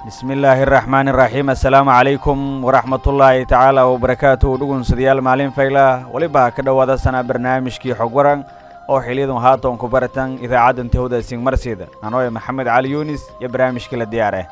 bismi illaahi araxmaani iraxiim assalaamu calaykum waraxmatullaahi tacaala wabarakaatuhu dhugunsadayaal maalin fayla weliba ka dhowaada sanaa barnaamijkii xog waran oo xiliyadun haatan ku baratan idaacaddan tihowda singmarsiida anooe maxamed cali yuunis iyo barnaamijkii la diyaareh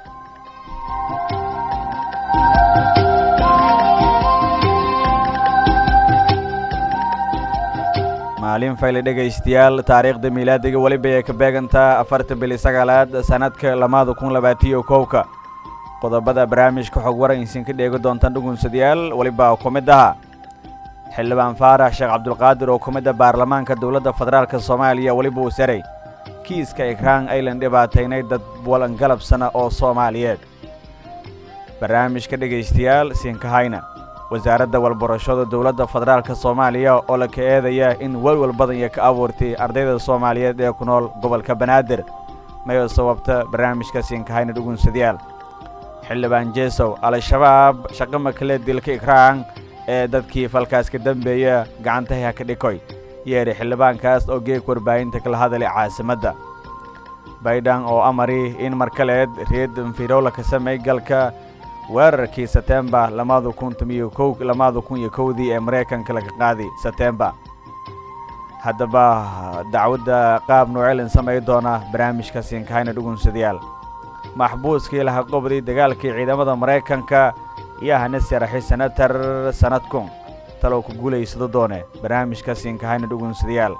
maalin fayle dhegaystayaal taariikhda miilaadiga weliba ay ka beegantaa afarta bili sagaalaad sanadka lamaada kun labaatiyo kowka qodobada barnaamijka xog waran isinka dheegi doontaan dhugunsadayaal weliba ku mid aha xildhibaan faarax sheekh cabdulqaadir oo ku mid a baarlamaanka dowladda federaalk soomaaliya weliba uu saray kiiska ikraan aylan dhibaataynay dad walangalabsana oo soomaaliyeed barnaamijka dhegaystayaal siinkahayna wasaaradda walbarashada dowladda federaalk soomaaliya oo la ka eedaya in welwel badan iyo ka abuurtay ardayda soomaaliyeed ee ku nool gobolka banaadir mayoo sababta barnaamijka siinkahayna dhugunsadayaal xildhibaan jeesow al-shabaab shaqo makale dilka ikraan ee dadkii falkaas ka dambeeya gacantaha ka dhikoy yeedhi xildhibaankaas oo geeg warbaahinta kala hadalay caasimadda baydhan oo amari in markaleed reed infirowla ka samey galka weerarkii setembar lamada kun tomiyo kow lamada kun iyo kowdii ee maraykanka laga qaaday setembar haddaba dacwadda qaab nooceelin samay doona barnaamijka siinkahayna dhugunsadayaal maxbuuskii laha qobday dagaalkii ciidamada maraykanka iyo hana saraxi senatar sanadkun talow ku guulaysado doone barnaamijka siinkahayna dhugunsadayaal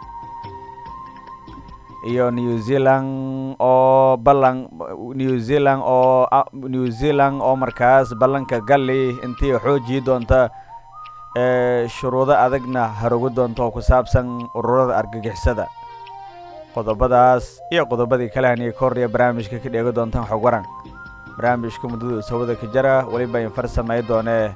iyo new zealand oo ballan new zealand oo new zealand oo markaas ballanka galli intii xoojii doonta ee shuruudo adagna harogo doonta oo ku saabsan ururada argagixisada qodobadaas iyo qodobadii kale haniya ka horreya barnaamijka ka dheegi doontaan xog waran barnaamijka muddada sawada ka jara weliba infar samay doonee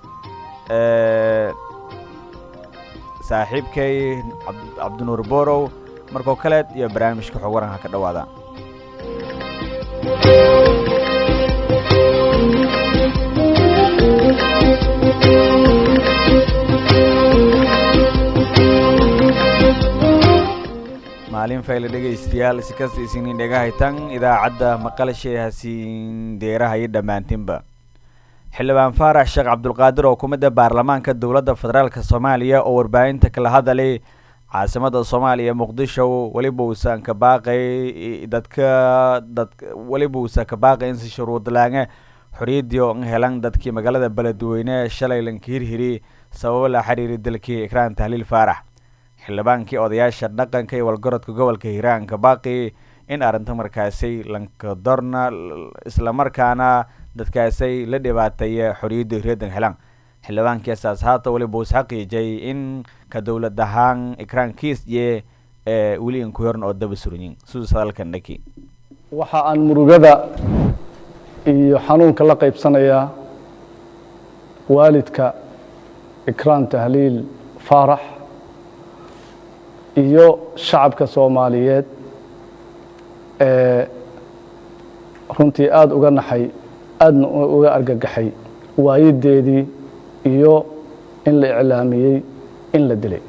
saaxiibkay cabdinuur borow markoo kaleed iyo barnaamijka xog waran ha ka dhowaada maalin fayle dhegaystayaal si kasta isinin dhegahaytan idaacadda maqalshay hasiin deeraha iyo dhammaantinba xildhibaan faarax sheekh cabdulqaadir oo ku mid a baarlamaanka dowladda federaalk soomaaliya oo warbaahinta kala hadalay caasimada soomaaliya muqdisho weliba uusan ka baaqay dadka dad weliba uusan ka baaqay in si shuruudlaange xoriyadii oo helan dadkii magaalada beledweyne shalay lanka hirhiri sababo la xiriiri dalkii ikraan tahliil faarax xildhibaankii odayaasha dhaqanka iyo walgorodka gobolka hiiraan ka baaqi in arrinta markaasay lankadorna islamarkaana dadkaasay la dhibaateeya xoriyadda hiriyadan helan xildhibaankii asaas haata weliba uus xaqiijay in ka dowlad ahaan ikraan kiisye ee weli in ku yoran oo daba suranyin siduus hadalkan dhaki waxa aan murugada iyo xanuunka la qaybsanayaa waalidka ikraan tahliil faarax iyo shacabka soomaaliyeed ee runtii aada uga naxay aadna uga argagaxay waayideedii iyo in la iclaamiyey in la dilay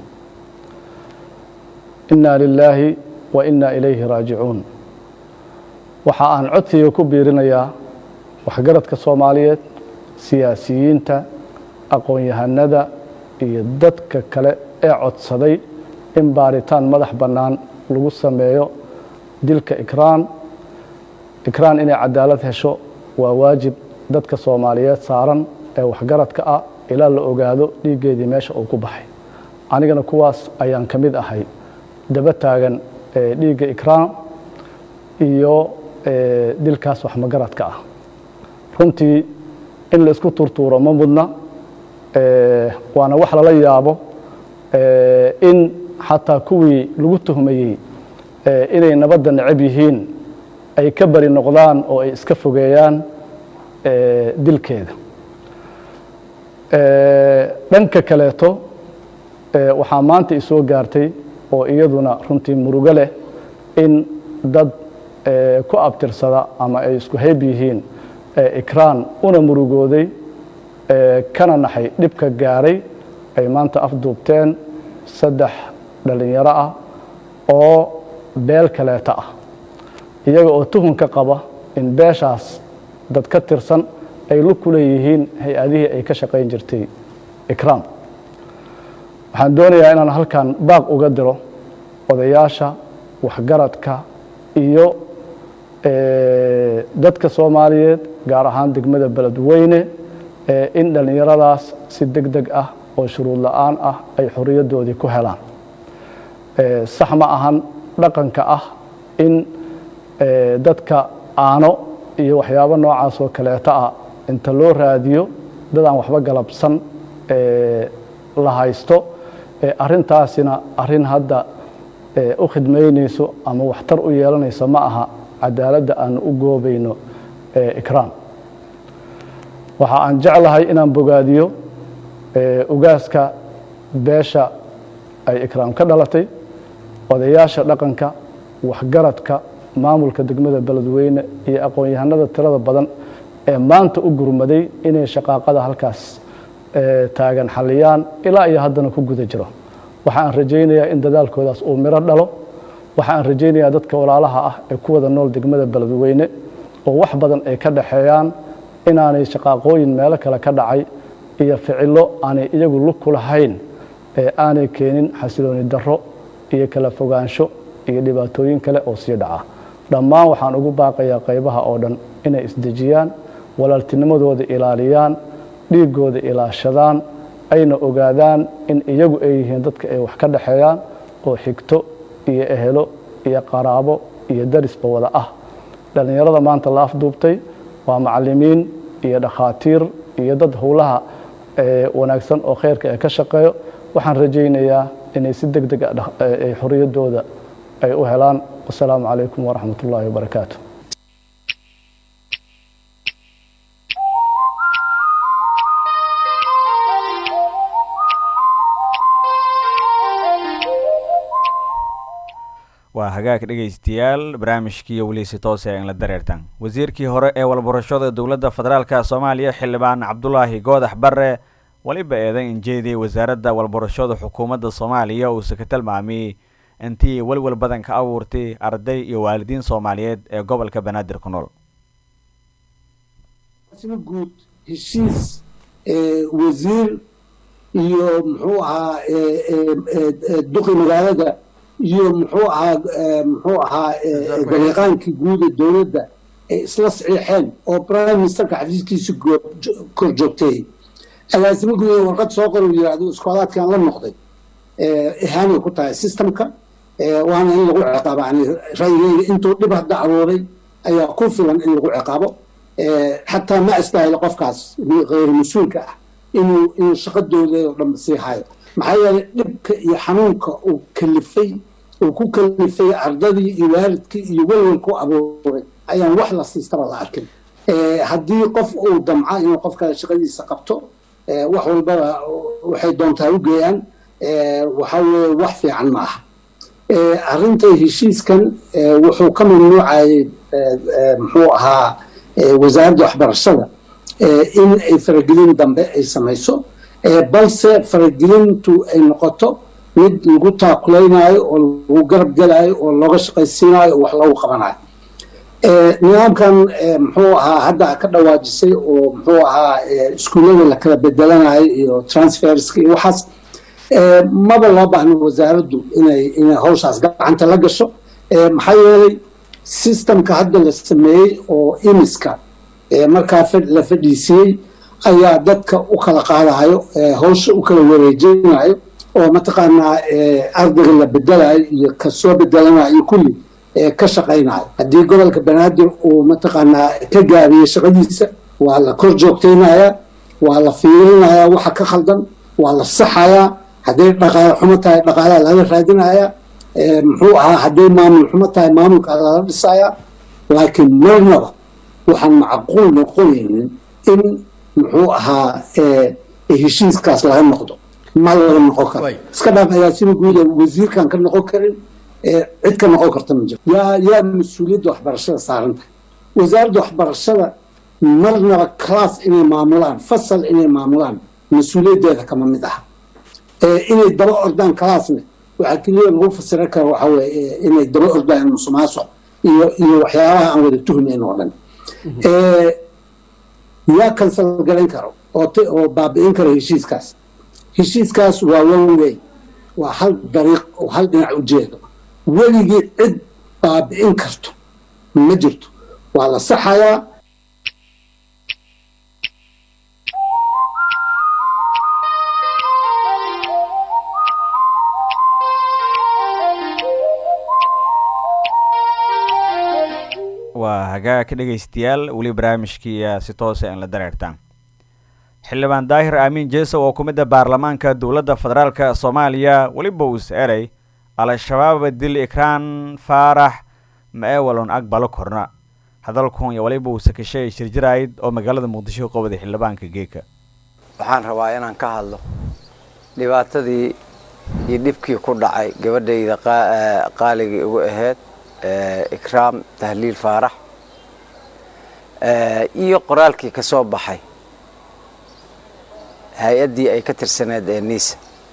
inna lilaahi wa inna ilayhi raajicuun waxa aan codkayga ku biirinayaa waxgaradka soomaaliyeed siyaasiyiinta aqoon-yahanada iyo dadka kale ee codsaday in baaritaan madax bannaan lagu sameeyo dilka ikraan ikraan inay cadaalad hesho waa waajib dadka soomaaliyeed saaran ee waxgaradka ah ilaa la ogaado dhiiggeedii meesha uu ku baxay anigana kuwaas ayaan ka mid ahay daba taagan dhiigga ikraan iyo dilkaas waxmagaradka ah runtii in la isku turtuuro ma mudna waana wax lala yaabo in xataa kuwii lagu tuhmayey inay nabadda necab yihiin ay ka bari noqdaan oo ay iska fogeeyaan dilkeeda dhanka kaleeto waxaa maanta isoo gaartay oo iyaduna runtii murugo leh in dad ku abtirsada ama ay isku hayb yihiin ikraan una murugooday kana naxay dhibka gaaray ay maanta afduubteen saddex dhallinyaro ah oo beel kaleeta ah iyaga oo tuhunka qaba in beeshaas dad ka tirsan ay lug ku leeyihiin hay-adihii ay ka shaqayn jirtay ikraam waxaan doonayaa inaan halkan baaq uga diro odayaasha waxgaradka iyo dadka soomaaliyeed gaar ahaan degmada beledweyne in dhallinyaradaas si deg deg ah oo shuruud la-aan ah ay xoriyaddoodii ku helaan sax ma ahan dhaqanka ah in dadka aano iyo waxyaabo noocaas oo kaleeto ah inta loo raadiyo dad aan waxba galabsan la haysto arrintaasina arrin hadda u khidmaynayso ama waxtar u yeelanayso ma aha cadaaladda aanu u goobayno ikraam waxa aan jeclahay inaan bogaadiyo ugaaska beesha ay ikraam ka dhalatay odayaasha dhaqanka waxgaradka maamulka degmada beledweyne iyo aqoon-yahanada tirada badan ee maanta u gurmaday inay shaqaaqada halkaas taagan xalliyaan ilaa iyo haddana ku guda jiro waxa aan rajaynayaa in dadaalkoodaas uu miro dhalo waxa aan rajaynayaa dadka walaalaha ah ee ku wada nool degmada beledweyne oo wax badan ay ka dhaxeeyaan inaanay shaqaaqooyin meelo kale ka dhacay iyo ficilo aanay iyagu lug ku lahayn ee aanay keenin xasilooni darro iyo kala fogaansho iyo dhibaatooyin kale oo sii dhaca dhammaan waxaan ugu baaqayaa qaybaha oo dhan inay isdejiyaan walaaltinimadooda ilaaliyaan dhiiggooda ilaashadaan ayna ogaadaan in iyagu ay yihiin dadka ay wax ka dhaxeeyaan oo xigto iyo ehelo iyo qaraabo iyo darisba wada ah dhallinyarada maanta la afduubtay waa macalimiin iyo dhakhaatiir iyo dad howlaha wanaagsan oo khayrka ee ka shaqeeyo waxaan rajaynayaa inay si deg deg ay xorriyaddooda ay u helaan wasalaamu calaykum waraxmat ullaahi wabarakaatu waa hagaag dhegaystayaal barnaamijkiiyo weliisi toose in la dareertan wasiirkii hore ee walbarashada dowladda federaalka soomaaliya xildhibaan cabdulaahi goodax barre weliba eedan injeediyey wasaaradda walbarashada xukuumadda soomaaliya uuse ka tilmaamiyey intii welwel badan ka abuurtay arday iyo waalidiin soomaaliyeed ee gobolka banaadir ku nool guud heshiis wasiir iyo muxuu ahaa duqi magaalada iyo muxuu ahaa muxuu ahaa gariiqaankii guud ee dowladda ay isla saxiixeen oo prime ministerka xafiiskiisa kor joogtay agaasimo guud warqad soo qor uu yidhaahdo iskoolaadkan la noqday ihaanay ku tahay systemka waana in lagu ciqaabo yani ra'yigeyga intuu dhib hadda abuuray ayaa ku filan in lagu ciqaabo xataa ma istaahilo qofkaas hayr mas-uulka ah inuu inuu shaqadooda oo dhan sii hayo maxaa yeelay dhibka iyo xanuunka uu kalifay uu ku kalifay ardadii iyo waalidkii iyo welwelku abuuray ayaan wax la siistaba la arkin haddii qof uu damca inuu qofka shaqadiisa qabto wax walbaba waxay doontaa u geeyaan waxaa weeye wax fiican ma aha arrinta heshiiskan wuxuu ka mamnuucayay muxuu ahaa wasaaradda waxbarashada in ay faragelin dambe ay samayso balse faragelintu ay noqoto mid lagu taakulaynayo oo lagu garab gelaayo oo looga shaqaysiinayo oo wax loogu qabanayo nidaamkan muxuu ahaa hadda ka dhawaajisay oo muxuu ahaa iskuullada la kala bedelanayo iyo transferska iyo waxaas maba loo baahno wasaaraddu inay inay hawshaas gacanta la gasho maxaa yeelay systemka hadda la sameeyey oo imiska markaa la fadhiisiyey ayaa dadka u kala qaadayo hawsha u kala wareejinayo oo mataqaanaa ardayga la bedelayo iyo kasoo bedelanayo kulli ka shaqaynayo haddii gobolka banaadir uu mataqaanaa ka gaabiyey shaqadiisa waa la kor joogtaynayaa waa la fiirinayaa waxa ka khaldan waa la saxayaa hadday dhaqaale xumo tahay dhaqaalaha laga raadinayaa muxuu ahaa hadday maamul xumo tahay maamulka lala dhisayaa laakiin marnaba waxaan macquul noqonaynin in muxuu ahaa heshiiskaas laga noqdo ma laga noqon karo iska dhaaf agaasima guuda wasiirkan ka noqon karin cid ka noqon karta ma jiro yaa yaa mas-uuliyadda waxbarashada saaranta wasaaradda waxbarashada marnaba class inay maamulaan fasal inay maamulaan mas-uuliyaddeeda kama mid aha inay daba ordaan classne waxaa keliya lagu fasira kara waxa weye inay daba ordaan musuqmaasuq iyo iyo waxyaabaha aan wada tuhmayn oo dhan yaa kansal garayn karo oo baabi'in karo heshiiskaas heshiiskaas waa one way waa hal dariiq oo hal dhinac ujeedo weligii cid baabi'in karto ma jirto waa la saxayaa waa hagaa ka dhegaystayaal weli barnaamijkiiya si toosa aan la dareertaan xildhibaan daahir aamin jeesow oo ku mid a baarlamaanka dowladda federaalk soomaaliya weliba uus erey al-shabaab dil ikraan faarax ma-ewalon aqbalo korna hadalkun iyo waliba uu sakashay shirjirayd oo magaalada muqdisho u qabaday xildhibaanka geeka waxaan rabaa inaan ka hadlo dhibaatadii iyo dhibkii ku dhacay gabadhayda qaaligii ugu ahayd ikraam tahliil faarax iyo qoraalkii ka soo baxay hay-addii ay ka tirsaneed ee niisa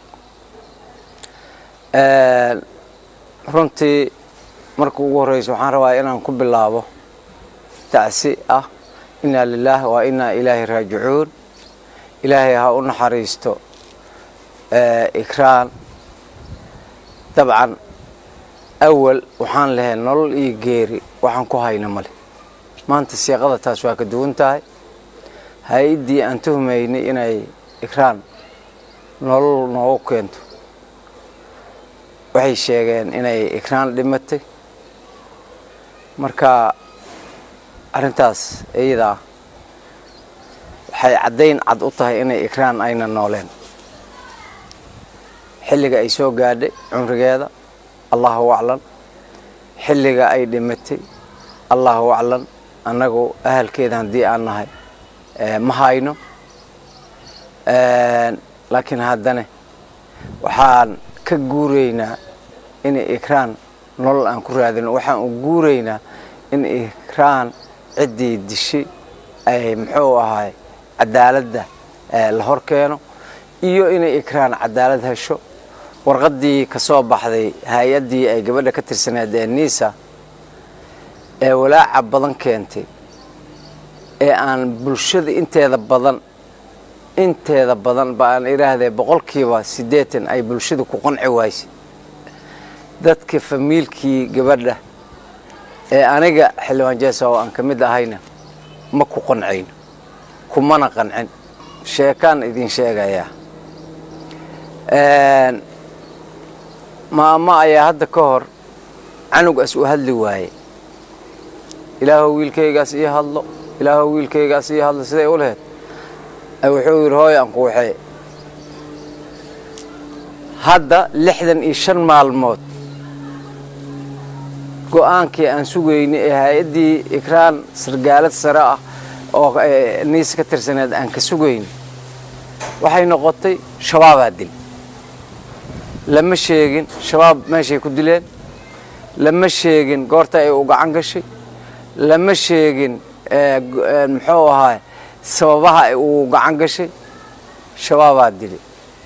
runtii marka ugu horreysa waxaan rabaa inaan ku bilaabo tacsi ah inaa lilaah waa inaa ilaahi raajicuun ilaahay ha u naxariisto ikraan dabcan awal waxaan lahayn nolol iyo geeri waxaan ku hayna male maanta siiqada taas waa ka duwan tahay hay-addii aan tuhmaynay inay ikraan nolol noogu keento waxay sheegeen inay ikraan dhimatay marka arrintaas iyadaa waxay caddayn cad u tahay inay ikraan ayna nooleen xilliga ay soo gaadhay cumrigeeda allahu aclan xilliga ay dhimatay allahu aclan annagu ahalkeeda haddii aan nahay ma hayno laakiin haddana waxaan ka guuraynaa in ikraan nolol aan ku raadino waxaan u guuraynaa in ikraan ciddii dishay ay muxuu ahay cadaaladda la hor keeno iyo inay ikraan cadaalad hesho warqaddii ka soo baxday hay-addii ay gabadha ka tirsaneed ee niisa ee walaaca badan keentay ee aan bulshada inteeda badan inteeda badan ba aan idhaahdee boqolkiiba siddeetan ay bulshada ku qanci waysay dadka famiilkii gabadha ee aniga xildhibaan jeesa oo aan ka mid ahayna ma ku qancayno kumana qancin sheekaan idin sheegayaa maama ayaa hadda ka hor canugaas u hadli waaye ilaahow wiilkaygaas ii hadlo ilaahow wiilkaygaas ii hadlo siday u laheyd wuxuu yidhi hooy aan ku waxee hadda lixdan iyo shan maalmood go-aankii aan sugaynay ee hay-addii ikraan sargaalad sare ah oo niisa ka tirsaneed aan ka sugaynay waxay noqotay shabaabaa dil lama sheegin shabaab meeshay ku dileen lama sheegin goorta ay u gacan gashay lama sheegin muxuu ahaay sababaha uu gacan gashay shabaabaa dili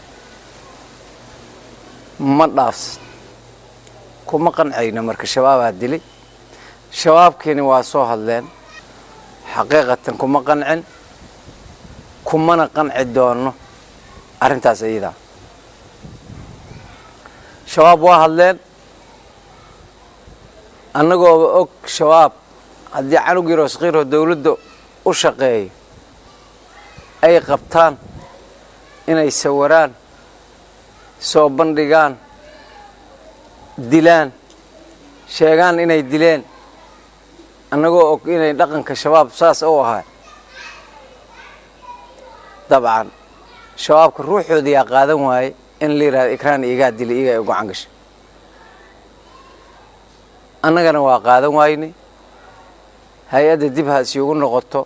ma dhaafsan kuma qancayno marka shabaabaa dilay shabaabkiini waa soo hadleen xaqiiqatan kuma qancin kumana qanci doono arrintaas iyadaa shabaab waa hadleen annagooba og shabaab haddii canug yaroo sakiiroo dawladda u shaqeeyo ay qabtaan inay sawiraan soo bandhigaan dilaan sheegaan inay dileen annagoo og inay dhaqanka shabaab saas u ahaa dabcan shabaabka ruuxooda yaa qaadan waaye in la yidhahdo ikraan igaa dilay igaa ay gacan gashay annagana waa qaadan waynay hay-adda dib ha isiugu noqoto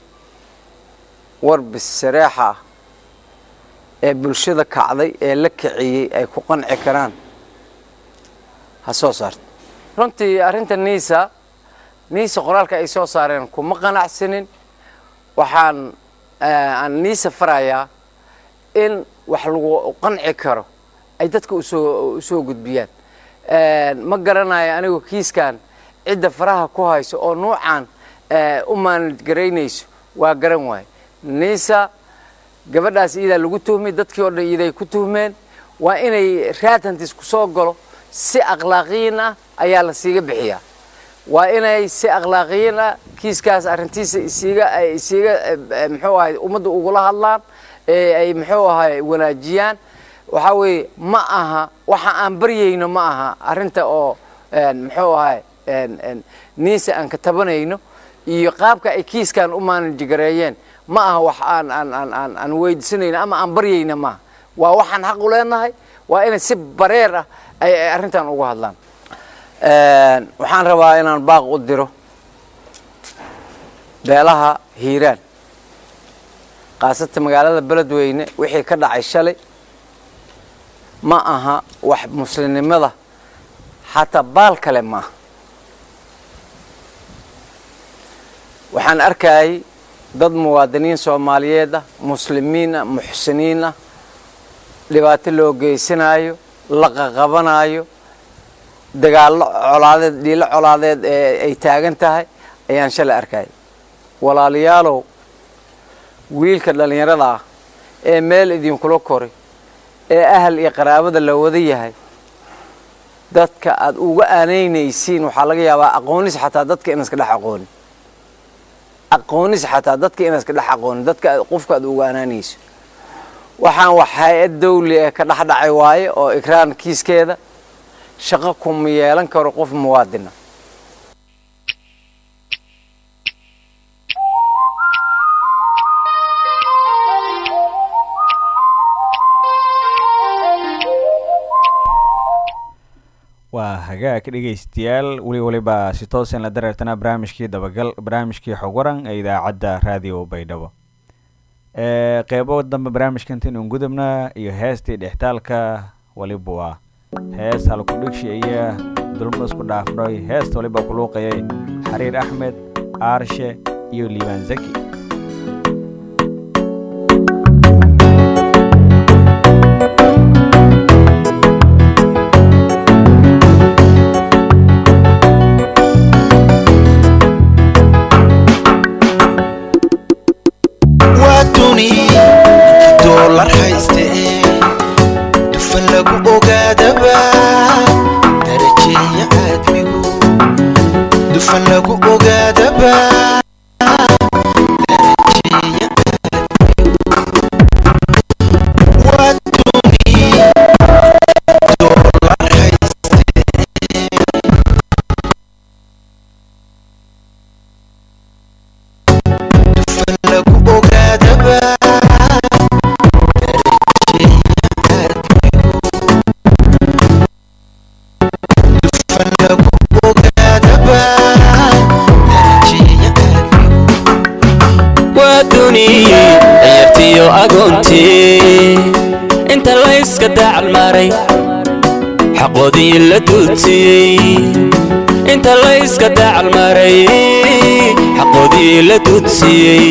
warbis sareexa ah ee bulshada kacday ee la kiciyey ay ku qanci karaan ha soo saarto runtii arrinta niisa niisa qoraalka ay soo saareen kuma qanacsanin waxaan aan niisa farayaa in wax lagu qanci karo ay dadka usoo usoo gudbiyaan ma garanayo anigu kiiskan cidda faraha ku hayso oo nuucan u maanad garaynayso waa garan waaye nisa gabadhaas iyadaa lagu tuhmay dadkii oo dhan iyaday ku tuhmeen waa inay raatantis ku soo galo si akhlaaqiyin ah ayaa la siiga bixiyaa waa inay si akhlaaqiyin ah kiiskaas arrintiisa isiiga ay isiiga muxuu ahay ummadda ugula hadlaan ee ay muxuu ahay wanaajiyaan waxaa weeye ma aha waxa aan baryayno ma aha arrinta oo muxuu ahay niisa aan ka tabanayno iyo qaabka ay kiiskan u maanajgareeyeen ma aha wax aan aan aan aan aan weydiisanayno ama aan baryayna maaha waa waxaan xaq u leenahay waa inay si bareer ah ay ay arrintan uga hadlaan waxaan rabaa inaan baaq u diro beelaha hiiraan khaasatan magaalada beledweyne wixii ka dhacay shalay ma aha wax muslimnimada xataa baal kale ma aha waxaan arkayay dad muwaadiniin soomaaliyeed ah muslimiin ah muxsiniin ah dhibaato loo geysanayo la qaqabanayo dagaallo colaadeed dhiilo colaadeed ee ay taagan tahay ayaan shalay arkayay walaalayaalow wiilka dhallinyarada ah ee meel idinkula koray ee ahal iyo qaraabada la wada yahay dadka aad uga aanaynaysiin waxaa laga yaabaa aqoonis xataa dadka inaan iska dhex aqoonin aqoonis xataa dadka inaan iska dhex aqoonin dadka qofka aad uga aanaanayso waxaan wax hay-ad dawli ee ka dhex dhacay waaye oo ikraan kiiskeeda shaqo kuma yeelan karo qof muwaadina waa hagaag dhegaystayaal weli weliba si toosan la dareertanaa barnaamijkii dabagal barnaamijkii xog waran ee idaacadda raadiyo baydhabo qeybo dambe barnaamijkantin un gudubna iyo heestii dhextaalka waliba waa hees halkudhigshi iyo dulmo isku dhaafnoy heesta waliba kuluuqayay xariir axmed aarshe iyo liibaan zaki doolar hayste dufan lagu ogaadaba darajeeya aadmigu dufan lagu ogaadaba darajeeya aadmigu waa duni doolar hayste dufan lagu ogaadaba waa duniye dayartiyo agoontii inta layska dacalmaray xaqoodii la duudsiyey inta layska dacalmaray xaqoodii la duudsiyey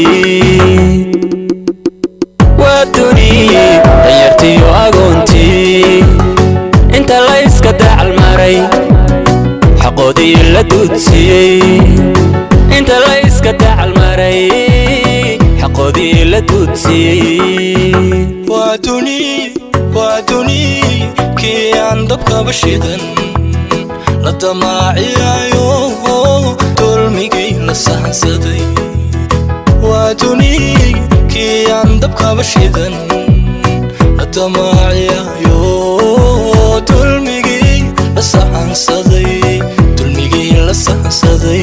waa duniye dayartiyo agoontii inta layska dacalmaray xaqoodii la duudsiyey inta layska dacalmaray xaqoodii la duudsiyey waa duni waa duni kii aan dabkaba shidan la damaaciyayo dulmigii la sahansaday waa duni kii aan dabkaba shidan la damaaciyayo dulmigii la sahansaday dulmigii la sahansaday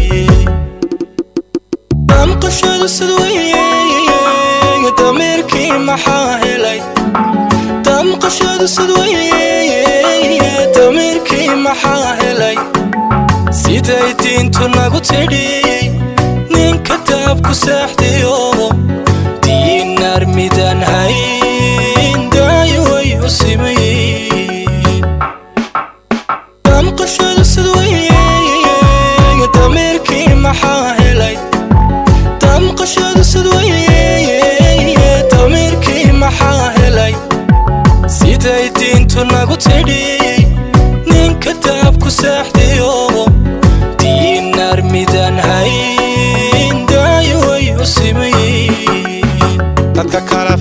damqashadu sidweye dameerkii maxaa helay damqashadu sidweye dameerkii maxaa helay siday diintu nagu tidhi ninka daabku saaxdiyo diinaar midaan hayn daayo way u simayn damqashadu sidweye dameerkii maxaa helay damqashadu sidweye dameerkii maxaa helay siday diintu nagu tidhi ninka daabku saaxdiyo diinaar midaan hayn daayo way u sim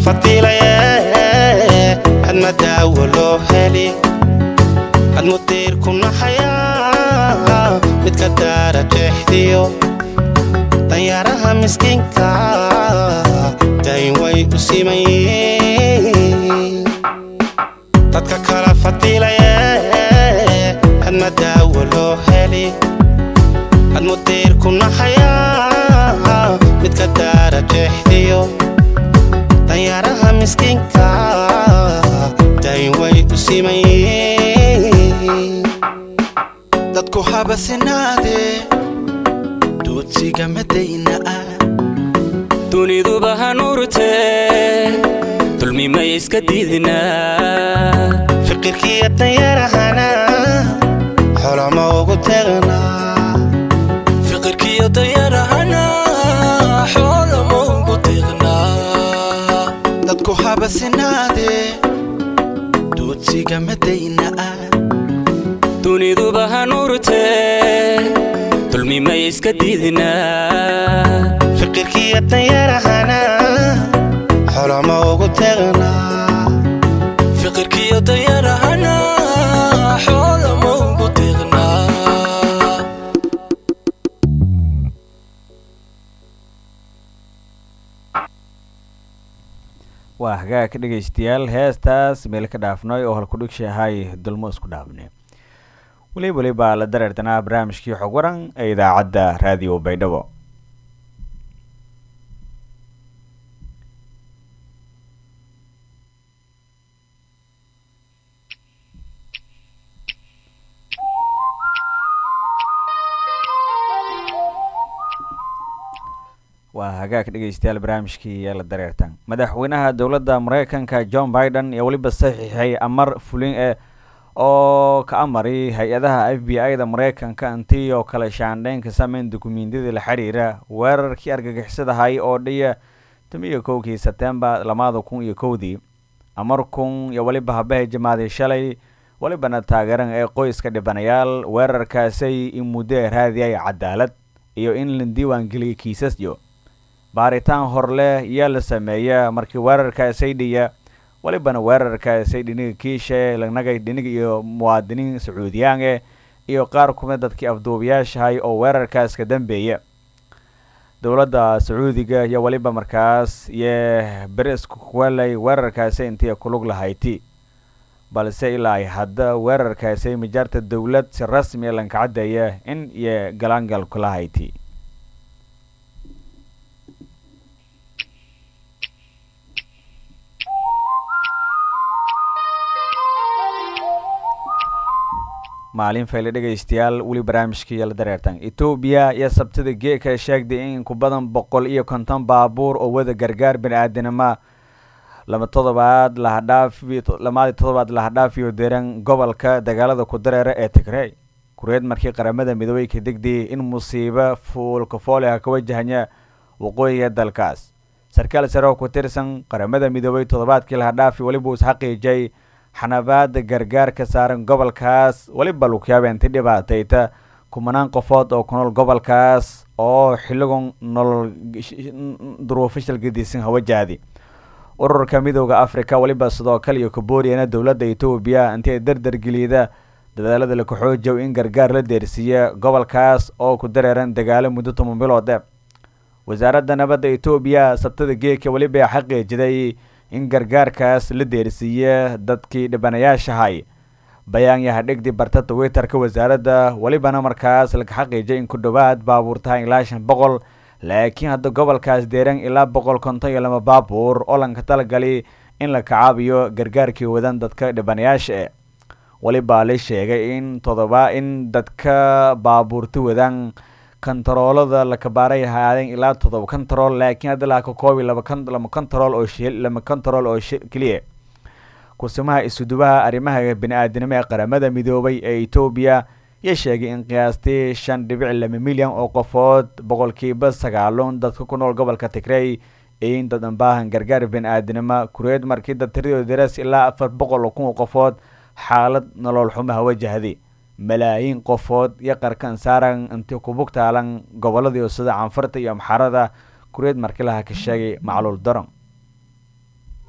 fadilaye hadma daawo loo heli hadmu diirku naxayaa midka daara jeexdiyo danyaaraha miskiinka dayn way u simayeen dadka kala fadilaye hadma daawo loo heli hadmu diirku naxayaa midka daara jeexdiyo danyaaraha miskiinka dayn way u simayeen dadku habasinaade doodsiga madayna ah duniduba hanuurtee dulmi may iska diidinaa fikirkiiyo danyarahana xolama ugu tegnaa fiqirkiyo dayarahana xoolama ugu tiqnaa dadku habasinaade doodsiga madayna ah duniduba hanuurtee dulmi may iska diidinaa fikirkiiyo danyarahana xolama ugu tegnaa fiqirkiyo dayarahana xoolama ugu tiqnaa waa hagaag ka dhegaystayaal heestaas meel ka dhaafnoy oo halkudhigshi ahay dulmo isku dhaafne weli weliba la dareertanaa barnaamijkii xog waran ee idaacadda raadiyo baydhabo waa hagaag dhegaystayaal barnaamijkii ee la dareertan madaxweynaha dowladda mareykanka john biden iyo weliba saxiixay amar fulin e oo ka amari hay-adaha f b i da mareykanka intii oo kale shaandheynka sameyn dukumentiyada la xiriira weerarkii argagixisadahay oo dhiya tan iyo kowkii sebtembar lamada kun iyo kowdii amar kun iyo weliba habahay jamaadii shalay welibana taageeran ee qoyska dhibanayaal weerarkaasay in muddo ee raadiyay cadaalad iyo in la diiwaangeliyay kiisasyo baaritaan hor leh yaa la sameeya markii weerarkaasay dhiya welibana weerarkaasay dhiniga kiishe lanagay dhiniga iyo muwaadiniin sacuudiyaange iyo qaar kumid dadkii afduubayaashahay oo weerarkaas ka dambeeya dowladda sacuudiga iyo weliba markaas iyo berisku kuwelay weerarkaasi intii kulug lahayti balse ilaa ay hadda weerarkaasi mijaarta dowlad si rasmi lanka caddeeya in iyo galaangal kula hayti maalin fayle dhegaystayaal weli barnaamijkii la dareertan etoobiya iyo sabtida geeka sheegday in ku badan boqol iyo konton baabuur oo wada gargaar bani-aadanima lama todobaad lahadhaafi lamaadii todobaad lahadhaafiyo deran gobolka dagaalada ku dareera ee tigrey kureed markii qaramada midoobey ka degdayay in musiibo fuulkafooliha ka wajahanya waqooyiga dalkaas sarkaal sare oo ku tirsan qaramada midoobey toddobaadkii lahadhaafi weliba uu isxaqiijay xanabaada gargaar ka saaran gobolkaas weliba lugyaabeentii dhibaatayta kumanaan qofood oo ku nool gobolkaas oo xilligon nolol duruufo shalgadiisan hawajahdi ururka midooda africa weliba sidoo kale iyo kabooriyana dowladda etoobiya intii ay dardargeliyada dadaalada la kaxoojow in gargaar la deersiiya gobolkaas oo ku dareeran dagaalo muddo toban biloode wasaaradda nabadda etoobiya sabtada geeka weliba xaqiijiday in gargaarkaas la deersiiya dadkii dhibanayaashahay bayaan yahadhigdi barta twitterka wasaaradda welibana markaas laga xaqiijay in ku dhowaad baabuur tahay ilaa shan boqol laakiin hadda gobolkaas deeran ilaa boqol konton iyo lama baabuur oo lanka talagali in la kacaabiyo gargaarkii wadan dadka dhibanayaasha e welibaa la sheegay in todoba in dadka baabuurta wadan kontaroolada la kabaaray haadeen ilaa todoba kontarool laakiin hadda laa ka koobi laba kon lama kontarool oo shi lama kontarool oo shi keliya kusimaha isudubaha arrimaha bini-aadinimo ee qaramada midoobay ee etoobiya iyo sheegay in qiyaastii shan dhibic laba milyan oo qofood boqolkiiba sagaalon dadka ku nool gobolka tigrey in dadan baahan gargaar bini-aadinimo kureed markii dad tiradooda daras ilaa afar boqol oo kun oo qofood xaalad nolol xumaha wajahday malaayiin qofood iyo qarkan saaran intii kubug taalan goboladii sida canfarta iyo amxarada kureed markilaha ka sheegay macluul daron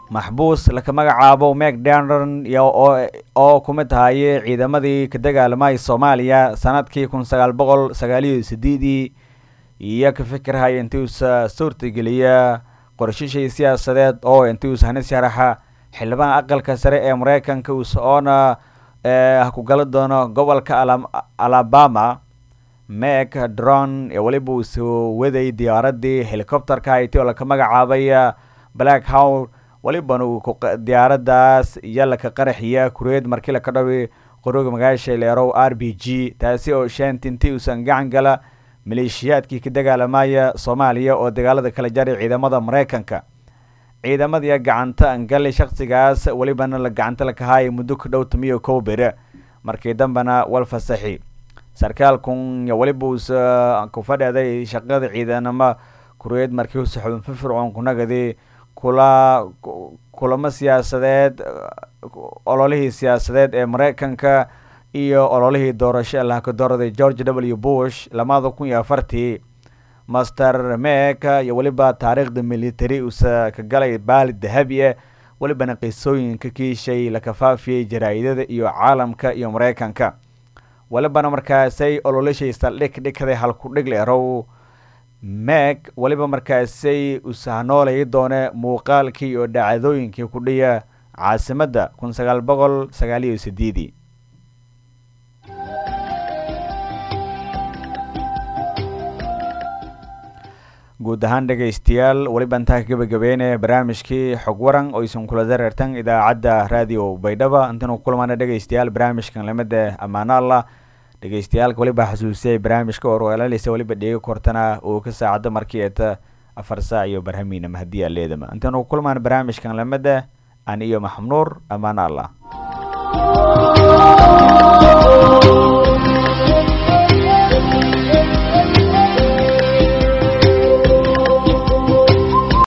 maxbuus laka magacaabo macdonron oo ku mid ahaye ciidamadii ka dagaalamay soomaaliya sanadkii kun sagaal boqol sagaaliyo sideedii iyo ka fikirhaya intiuusa suurtageliya qorshishii siyaasadeed oo intiuus hani sharaxa xildhibaan aqalka sare ee mareykanka usa oona ku gala doono gobolka alabama mek dron ee weliba uu soo waday diyaaradii helicopterka hayti oo laka magacaabay black how welibana uu diyaaradaas iyo laka qaraxiya kureed markii laka dhawi qorooga magaasha leerow r b g taasi oo shantinti uusan gacan gala maleeshiyaadkii ka dagaalamaya soomaaliya oo dagaalada kala jaray ciidamada mareykanka ciidamadii gacanta angali shaksigaas welibana la gacanta lakahaaya muddo ka dhow tamiyo kow bere markii dambena wal fasaxi sarkaalkun weliba uusa ku fadheeday shaqada ciidanamo kureed markii usa xubin firfircoon kunagadi kula kulamo siyaasadeed ololihii siyaasadeed ee mareykanka iyo ololihii doorasho lahaka dooraday george w bush lamada kun iyo afartii master meka iyo weliba taariikhda military usa ka galay baali dahabi ah welibana qisooyinka kiishay la kafaafiyey jaraa-idada iyo caalamka iyo mareykanka welibana markaasay ololashay saldhig dhigkaday halku dhig leerow meg weliba markaasay usahnoolay doone muuqaalkii iyo dhacdooyinkii ku dhiya caasimadda kun sagaal boqol sagaaliyo sideedii guud ahaan dhegaystayaal weliba intaa ka gebagabeynaya barnaamijkii xog waran oo isan kula dareertan idaacadda raadiyo baydhaba intanu kulmaana dhegaystayaal barnaamijkan lamida ammaano allah dhegeystayaalka weliba xasuusiyay barnaamijka orweelalisa weliba dheegi kortana uu ka saacada markii eta afar saac iyo barhamiina mahadii aleedama intanu kulmaan barnaamijkan lamida an iyo maxamnuur ammaano allah